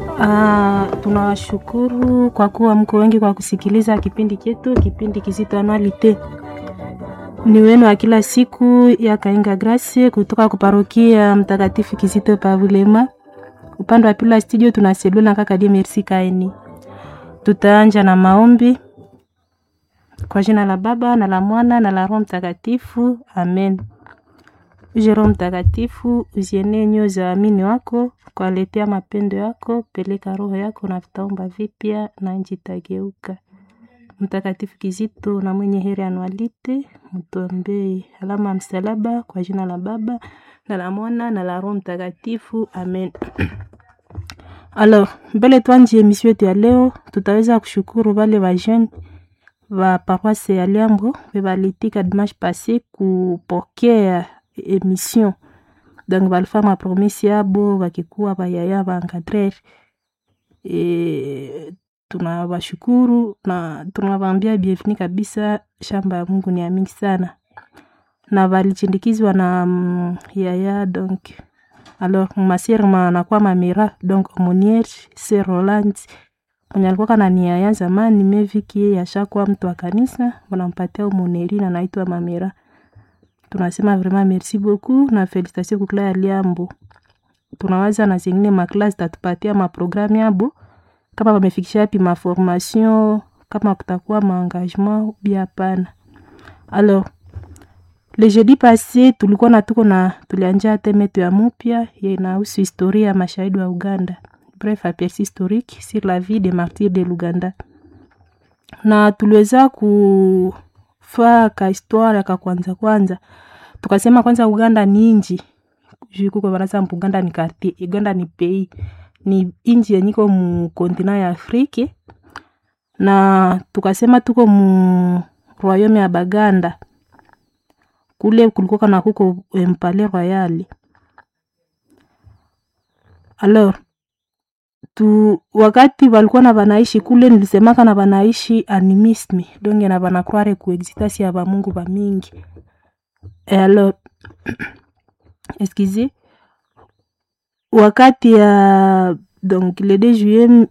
Ah, tunawashukuru kwa kuwa mko wengi kwa kusikiliza kipindi chetu, kipindi kizito anualite ni wenu wa kila siku ya Kainga Grace kutoka kuparokia Mtakatifu Kizito Pavulema. Upande wa pili wa studio tuna Selula kaka Die Merci Kaini. Tutaanja na maombi kwa jina la Baba na la Mwana na la Roho Mtakatifu, amen. Uje Roho Mtakatifu, uzienee nyoyo za waamini wako, kwaletea mapendo yako, peleka roho yako na vitaomba vipya na nchi itageuka. Mtakatifu Kizito na mwenye heri anualite, mtuombee. Alama ya msalaba kwa jina la Baba na la Mwana na la Roho Mtakatifu, amen. Alors, mbele tuanje emission yetu ya leo, tutaweza kushukuru wale wa jeune wa paroisse ya Liambo balitika dimanche passé kupokea emission donc balifanya promesi yabo wakikuwa bayaya baencadrer e, tunawashukuru na tunawaambia bienvenue kabisa. Shamba ya Mungu ni ya mingi sana, na walichindikizwa na mm, yaya donc alors masiere manakuwa mamira donc aumoniere sir Roland mwenye alikuwa kana ni yaya zamani meviki yeye ashakuwa mtu wa kanisa, wanampatia umoneri na naitwa mamira. Tunasema vraiment merci beaucoup na felicitation kukla ya Liambo. Tunawaza na zingine maklasi tatupatia maprogramu yabo kama wamefikisha yapi maformation, kama kutakuwa maengagement bia hapana. Alors le jeudi passé tulikuwa na tuko na tulianja teme yetu ya mupya inahusu historia ya mashahidi wa Uganda, bref aperçu historique sur la vie des martyrs de Luganda, na tuliweza kufaa ka histoire ka kwanza kwanza, tukasema kwanza Uganda ni inji juu kuko banaza Uganda ni quartier, Uganda ni pays, ni inji yenyiko mu kontina ya Afrique, na tukasema tuko mu royaume ya Baganda kule kulikuwa kana kuko mpale royal alors tu wakati walikuwa na banaishi kule, nilisemaka na banaishi animisme donge na banakroire kuexistasi ya bamungu bamingi e alors excusez wakati ya donc le 2 juillet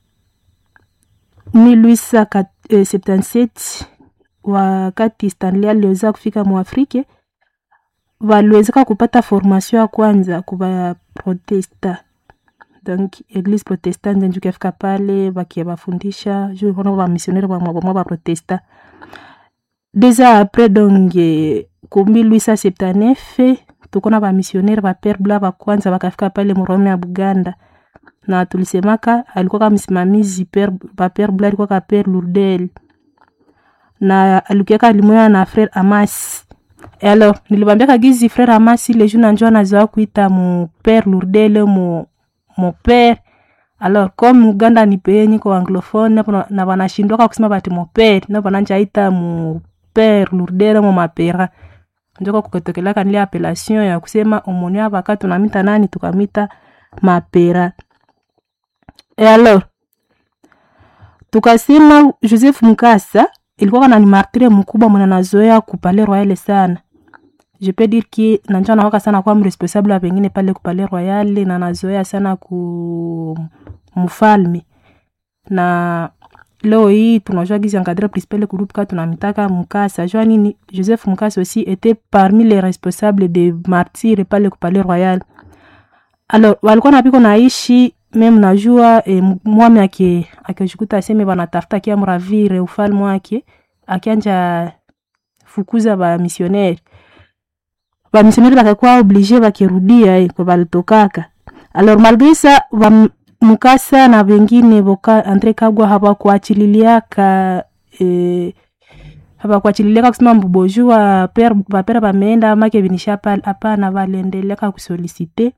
1877 wakati Stanley aliweza kufika muafrike waliwezeka kupata formation ya kwanza kuba protesta donc eglise protestante njuki afika pale bakiabafundisha juu kono bamisionere bamwa baprotesta deux ans après donc ku 1879 tukona bamisionere bapere bla bakwanza bakafika pale murome ya Buganda na tulisemaka alikuwa kama msimamizi bapere bla alikuwa ka pere Lourdel na alikuwaka limoya na frere Amasi. E alors nilibambiaka gizi frere Amasi le jour nanjo anazoa kuita mu pere Lourdel mu mu pere alors comme Uganda ni pays niko anglophone na banashindwaka kusema bati mu pere na bananja ita mu pere Lourdel mu mapera njoko kuketokelaka nile appellation ya kusema omoni abaka tunamita nani tukamita mapera e alors tukasema Joseph Mukasa ilikuwa kana ni martire mkubwa mwana nazoea kupale royale sana je peux dire que nanja nawaka sana kwa mresponsable pengine pale kupale royale na nazoea sana ku mfalme na leo hii tunajua gizi encadre principal groupe ka tunamitaka Mukasa jua nini Joseph Mukasa aussi était parmi les responsables de martyrs pale kupale royal alors walikuwa napiko naishi meme najua e, mwami ake akijikuta aseme banatafuta kia mravire ufalme wake akianja fukuza ba missionnaire ba missionnaire bakakuwa oblige bakirudia eh, kwa balitokaka alors malgré ça ba Mukasa na wengine boka Andre Kagwa hawakuachililiaka eh, hawakuachililiaka kusema mbubojua per bapera bameenda make binisha pale hapana, waliendeleka kusolicite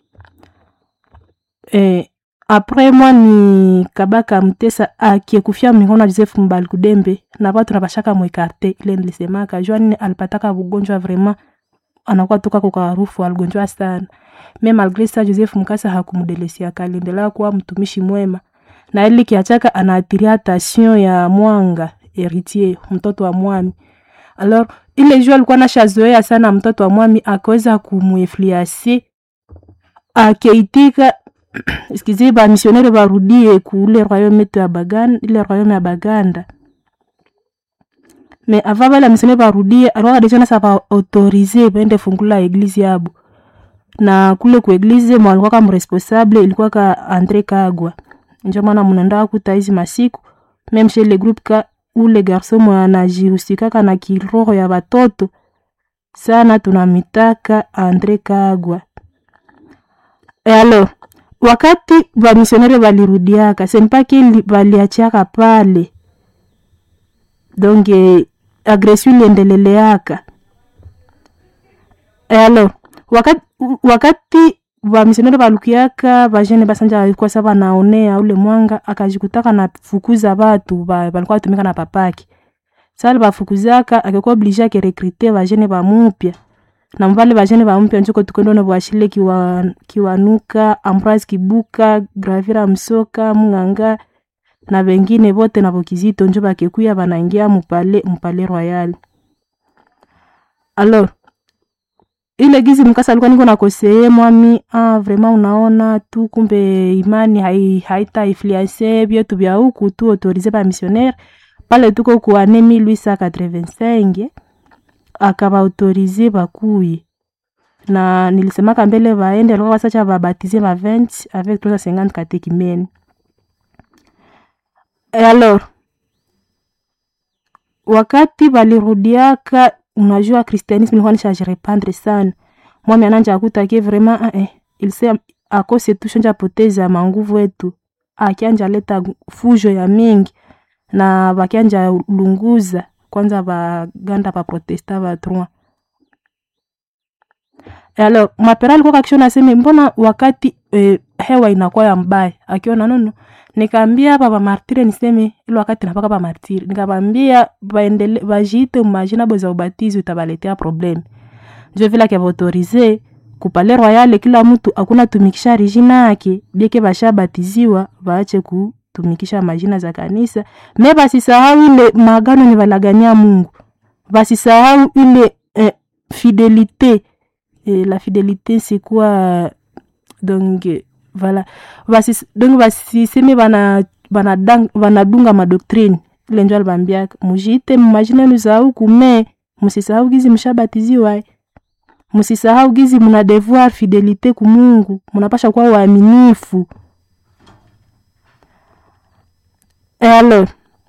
eh, apres mwani kabaka mtesa akiekufia mikono Joseph Mbali Kudembe na watu nabashaka mwekarte ile nilisemaka jua nini alipataka bugonjwa vraiment anakuwa toka kwa harufu aligonjwa sana me malgre sa Joseph Mukasa hakumdelesia aliendelea kuwa mtumishi mwema na ili kiachaka anaatiria attention ya mwanga heritier mtoto wa mwami alors ile jua alikuwa nashazoea sana mtoto wa mwami akaweza kumuinfluencer akeitika excusez ba missionnaire barudie kule royaume yetu ya Baganda, ile royaume ya Baganda. Mais avant bale missionnaire barudie alikuwa deja nasa ba autorize baende fungula eglise yabo. Na kule ku eglise mwa alikuwa kama responsable ilikuwa ka Andre Kagwa. Ndio maana mnaenda kuta hizi masiku même chez le groupe ka ule garçon mwa anajihusikaka na kiroho ya watoto sana tunamitaka Andre Kagwa. E alors wakati bamisionere balirudiaka senpake baliachiaka pale donc eh, agression iliendeleleaka e alors wakati, wakati bamisionere balukiaka bajene basanja balikuwa sa banaonea ule mwanga akajikutaka na fukuza batu ba- balikuwa batumika na papaki sali bafukuzaka akikuwa oblige akerekrite bajene bamupya na mbale bajene bamupya njuko tukondone bwashile kiwa, kiwanuka ambroise kibuka gravira msoka munganga na bengine bote na bokizito njo bakekuya banaingia mupale mupale royal alors ile gizi mkasa alikuwa niko nakoseye mwami ah, vraiment unaona tu kumbe imani hai, haita influence byetu bya huku tu autorize ba missionnaire pale tuko ku ane 1885 akabaautorize bakuye na nilisemaka mbele baende alikuwa basacha babatize ba 20 avec 350 katekimene e alors wakati balirudiaka unajua christianisme ilikuwa nishaje repandre sana mwami ananja akutake vraiment ah, eh, ilse akose tu shanja poteza manguvu etu akianja leta fujo ya mingi na bakianja lunguza kwanza baganda baprotesta batroi alors mapera alikuwa kakishona aseme mbona wakati eh, hewa inakuwa ya mbaya akiona nono nikaambia hapa bamartire niseme ile wakati napaka bamartire nikabambia baendele bajiite mumajina bo za ubatizo itabaletea problem njo vile akivaautorize kupale royale kila mtu akuna tumikisha rijina yake bieke bashabatiziwa baache kutumikisha majina za kanisa me basisahau ile magano ni balagania mungu basisahau ile eh, fidelite eh, la fidelité c'est quoi donc eh, voilà basi donc basiseme bana banadang- banadunga madoktrine ile njo alibambiaka mujiite mumajina yenu za huku me musisahau gizi mshabatiziwa eh. musisahau gizi muna devoir fidelite kumungu munapasha kuwa waaminifu e alors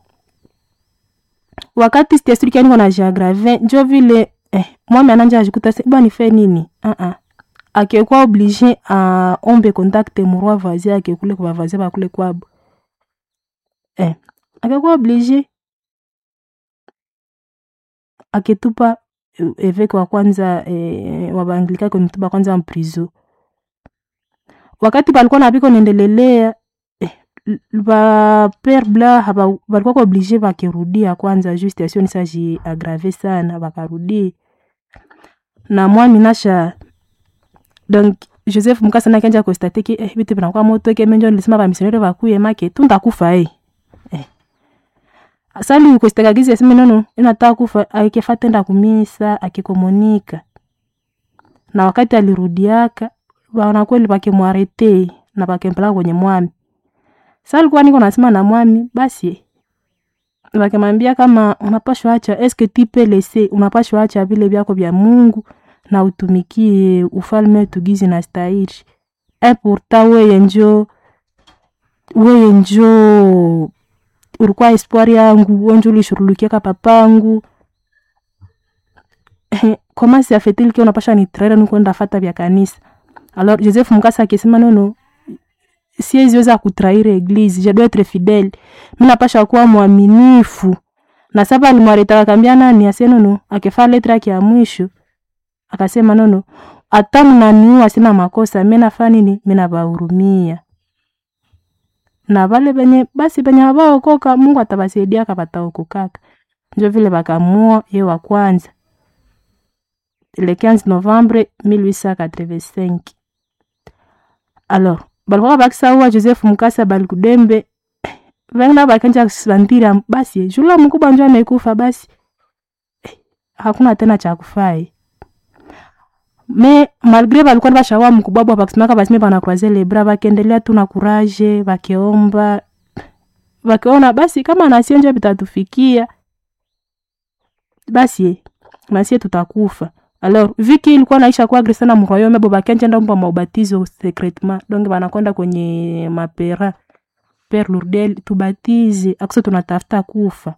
wakati sitesturiki niko na jagrave njo vile eh, mwami ananja ajikuta se bwa nife nini uh-uh. akekuwa oblige aombe kontakte murwa vazi akekule kwa vazi bakule kwabo eh, akekuwa oblige aketupa eh, eveke wa kwanza eh, wa baanglika konitupa kwanza mprizo wakati balikuwa napiko nendelelea eh, ba pere bla haba balikuwa oblige bakirudia kwanza juu situation isaji agrave sana bakarudi na mwami nasha donc joseph mukasa nakanja konstate ke eh, bitu binakuwa moto ke menjo nilisema bamisionere bakuye make tuntakufa eh. eh. sali kostekagizi aseme nono inataka kufa aikefa tenda kumisa akikomonika na wakati alirudiaka baona kweli bakimwarete na bakempelaka kwenye mwami sa alikuwa niko nasema na mwami basi bakimwambia kama unapashwa acha eske tipe lese unapashwa acha vile vyako vya mungu na utumikie ufalme wetu gizi na stahiri e pourta weye njo weye njo ulikuwa espoir yangu wenjo ulishurulukiaka papangu koma siafetilike unapasha nitraira nikwenda fata vya kanisa alors joseph mukasa akisema nono sieziweza kutraire eglise je dois etre fidele mi napasha kuwa mwaminifu na saba alimwareta akambia nani ase nono akifaa letre yake ya mwisho akasema nono hata mnaniua sina makosa mi nafaa nini mi nabahurumia na vale benye basi benye habaokoka mungu atabasaidia kabataokokaka njo vile bakamua ye wa kwanza le 15 novembre 1885 alors balikuwa bakisaua joseph mukasa balikudembe vengina bakanja santira basi jula mkubwa njo amekufa basi eh, hakuna tena cha kufai me malgre balikuwa bashawa mkubwabwa bakisimaka basime banakroise le bras bakiendelea tu na kuraje bakiomba bakiona basi kama nasionje bitatufikia basi nasie tutakufa alors viki ilikuwa naisha kuwa agresa na mroyome bo bakenjenda mpa maubatizo secretement donc banakwenda kwenye mapera pere lourdel tubatize akuse tunatafuta kufa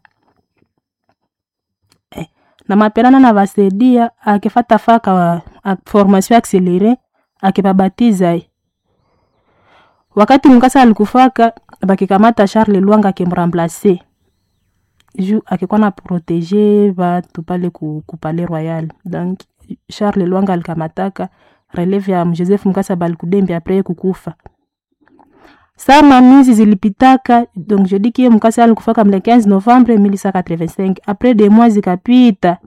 eh, na maperana na basaidia akifata faka wa, a, formation accelere akibabatiza wakati mkasa alikufaka bakikamata charles lwanga akimramplace ju akikuwa na protege batu pale ku, ku pale royal donc charles lwanga alikamataka releve ya joseph mkasa balikudembi apres kukufa saa mamizi zilipitaka donc je dis kie mkasa alikufaka mle 15 novembre 1185 apres de mois zikapita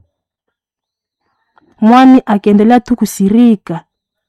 mwami akiendelea tu kusirika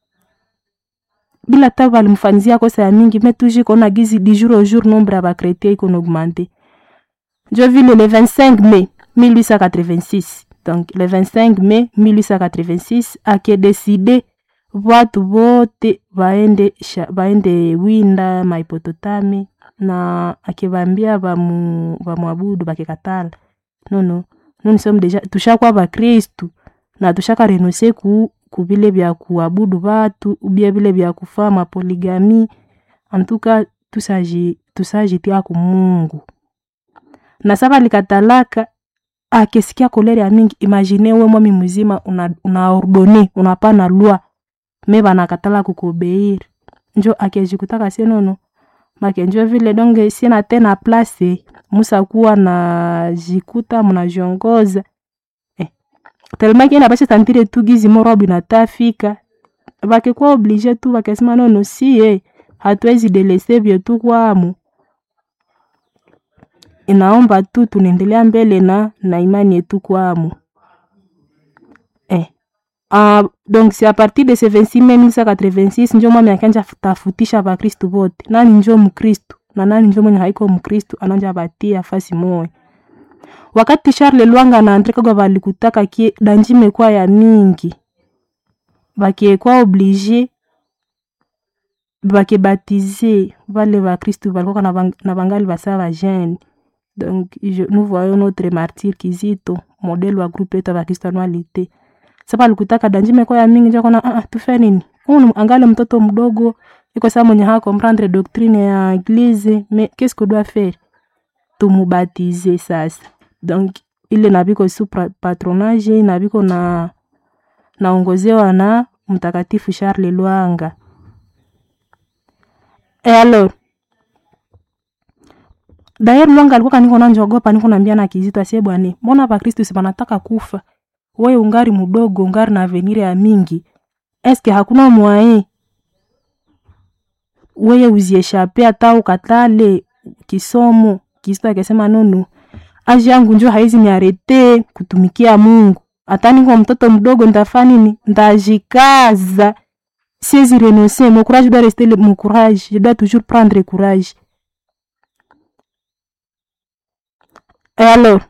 bila ta balimfanizia kosa ya mingi me toujours kona gizi di jour au jour nombre ya bakretie ikona augmente njo vile le 25 mai 1886 donc le 25 mai 1886 akedeside watu wote baende, sha, baende winda maipototami na akibambia bamu, bamwabudu bakikatala nono noni somu deja tushakuwa bakristu na tushaka renonse ku kubile bya kuabudu batu ubia bile bya kufaa mapoligami antuka tusaji tusajitia ku mungu na saba likatalaka akesikia kolere ya mingi imagine we mwami mzima una, una ordone unapana lwa me banakatala kukubeiri njo akejikutaka senono make njo vile donge sina tena place musakuwa na jikuta mnajiongoza eh. telemaki ina basha tantire tu gizi morobi natafika bakikuwa oblige tu bakasema nono sie hatuwezi delese vyetu kwamu inaomba tu tunaendelea mbele na na imani yetu kwamu eh. Uh, donc c'est à partir de ce 26 mai 1986 njo mwami akanja tafutisha bakristu bote nani njo mkristu na nani njo mwenye haiko mkristu ananja batia fasi moya wakati charles lwanga na andre kagwa balikutaka kie danji mekwa ya mingi bakiekwa oblige bakebatize vale bakristu balikoka na, bang, na bangali basa bajene donc je, nous voyons notre martyr kizito modele wa groupe yetu ya bakristu anualite sasa alikutaka danji meko ya mingi njokona ah, tufe nini unu angale mtoto mdogo iko saa mwenye haa comprendre doctrine ya eglise mais qu'est-ce que doit faire tumubatize sasa donc ile nabiko su patronage nabiko na naongozewa na mtakatifu charles lwanga e alors dayer lwanga alikuwa kaniko nanjogopa niko nambia na kizito asie bwane mbona bakristu si banataka kufa wewe ungari mdogo ungari na avenir ya mingi eske hakuna mwaye weye uzieshape hata ukatale kisomo kizito akisema nono aji yangu njo haizi niarete kutumikia mungu hata niko mtoto mdogo ntafaa nini ndajikaza siezi renoncer mon courage doit rester mon courage je dois toujours prendre courage et alors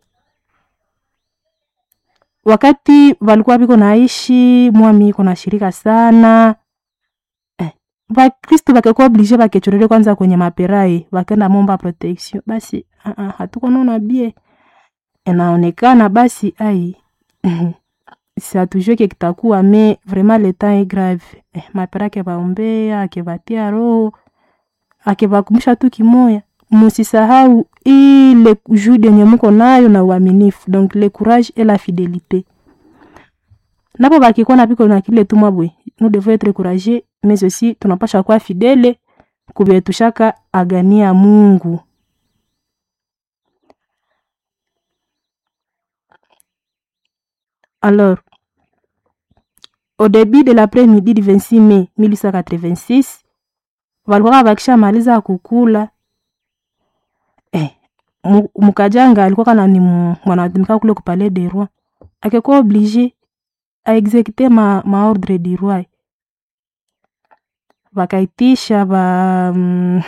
wakati walikuwa biko naishi mwami iko na shirika sana eh, bakristu bakekuwa oblige bakechorere kwanza kwenye maperai bakenda momba protection basi uh -uh, hatukonona bie inaonekana basi ai siatujue ke kitakuwa me vraiment le temps est grave eh, mapera akebaombea akebatia roho akebakumbusha tu kimoya musisahau ile jude yenye muko nayo na uaminifu donc le courage et la fidélité napo bakikuwa na piko na kile tumwa bwe nous devons être courageux mais aussi tunapasha kuwa fidele kubyetushaka agania mungu alors au début de l'après-midi du 26 mai 1886 walikuwa bakisha maliza kukula eh, mukajanga alikuwa kana ni mwanatumika kule kupale de roi akekuwa oblige aexekute ma, maordre du roi bakaitisha ba mm,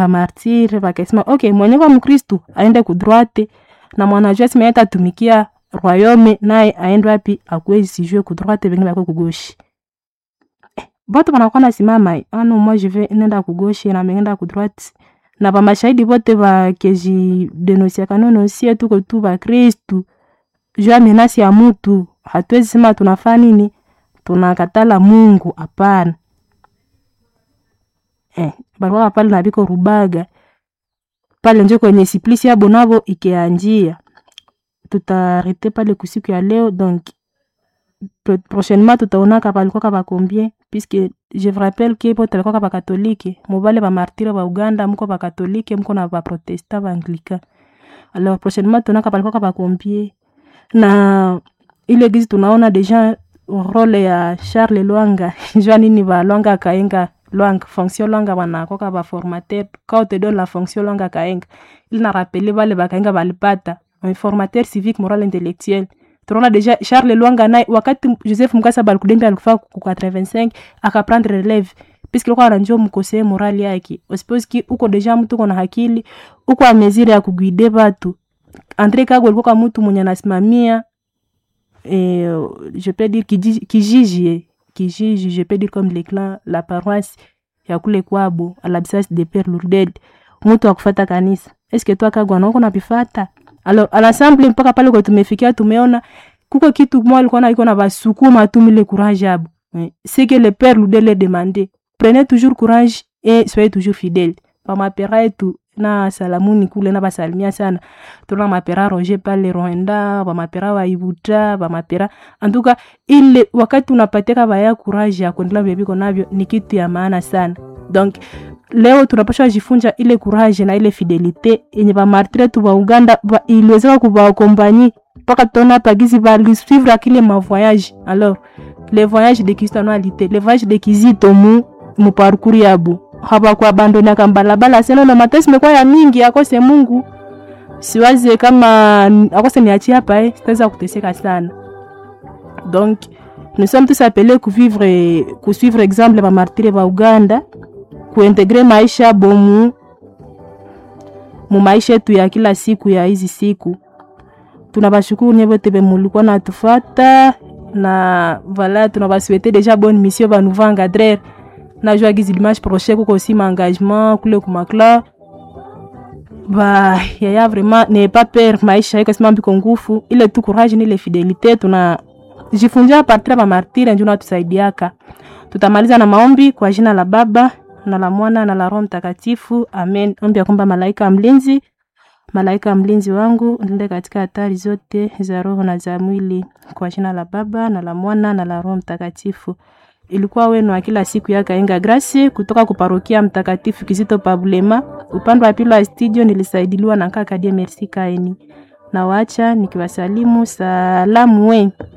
bamartire bakasema ok mwenye kwa mkristu aende kudroite na mwanajua simaeta tumikia royaume naye aende wapi akuwe sijue ku droite bengine bakwe ku gauche eh, bote banakuwa nasimama ano moi je vais nenda ku gauche na mengenda ku droite na bamashahidi bote bakejidenosiaka nono sie tuko tu bakristu juu ya menasi ya mutu hatuwezi sema tunafaa nini tunakatala mungu hapana eh, balikuwa pale na biko rubaga pale njo kwenye siplisi yabo navo ikianjia tutarete pale kusiku ya leo donc pro- prochainement tutaonaka balikuwaka bacombien puisque je vous rappelle ke bote balikuwaka bakatolike mobale bamartire ba uganda muko bakatolike muko na baprotestant baanglican alors prochainement tuonaka balikuwaka bacombien na ile gizi tunaona deja role ya charles lwanga jua nini balwanga akaenga lwanga fonction lwanga banakoka baformateur ka on te donne la fonction lwanga akaenga ili na rapele bale bakaenga balipata un formateur civique moral intellectuel tunaona deja charles lwanga naye wakati joseph mukasa balikudembi alikufa ku 85 akaprendre releve puisque likuwa ananjua mkosee morali yake osipose ki uko deja mtu uko na hakili uko amezire ya kuguide batu andre kago alikuwa mtu mwenye anasimamia eh, je peux dire kiji- kijiji kijiji je peux dire comme les clans la paroisse ya kule kwabo à l'absence de père lourdel mtu akufata kanisa eske tu akagwa naoko napifata alors à l'ensemble mpaka pale kwa tumefikia tumeona kuko kitu mwa alikuwa na iko na basukuma tu mile courage abo Eh, c'est que le père lourdel est demandé prenez toujours courage et soyez toujours fidèle pamapera yetu na salamuni kule na basalimia sana tuna mapera roger pale rwanda bamapera waibuta bamapera antuka ile wakati unapateka baya courage ya kuendelea bebiko navyo ni kitu ya maana sana donc leo tunapasha jifunja ile courage na ile fidelite yenye bamartire tu ba uganda ba, iliwezeka kubakompanyi mpaka tutaona pagizi balisuivre akile mavoyage alors le voyage de kristianualité le voyage de kizito mu mu parcours yabo habakuabandoniaka mbalabala senono matesi mekuwa ya mingi akose mungu siwaze kama akose niachi hapa eh, sitaweza kuteseka sana donc nous sommes tous appelés kuvivre kusuivre exemple bamartire ba uganda kuintegre maisha bomu mu maisha yetu ya kila siku ya hizi siku tunabashukuru nye bote bemulikuwa natufata na voilà tunabasouhaite déjà bonne mission banouveau encadreur najua gizi dimanche prochain kuko aussi maengagement kule kumakla ba yaya vraiment ne pas peur maisha iko sima mbiko ngufu ile tu courage ni ile fidelite tuna jifunja partir ba martire njo natusaidiaka tutamaliza na maombi kwa jina la baba na la mwana na la roho mtakatifu amen ombi ya kwamba malaika mlinzi malaika mlinzi wangu nilinde katika hatari zote za roho na za mwili kwa jina la baba na la mwana na la roho mtakatifu ilikuwa wenu wa kila siku ya Kainga Grace kutoka kuparokia Mtakatifu Kizito Pabulema. Upande wa pili wa studio nilisaidiliwa na kaka Die Merci Kaeni. Na waacha nikiwasalimu salamu we.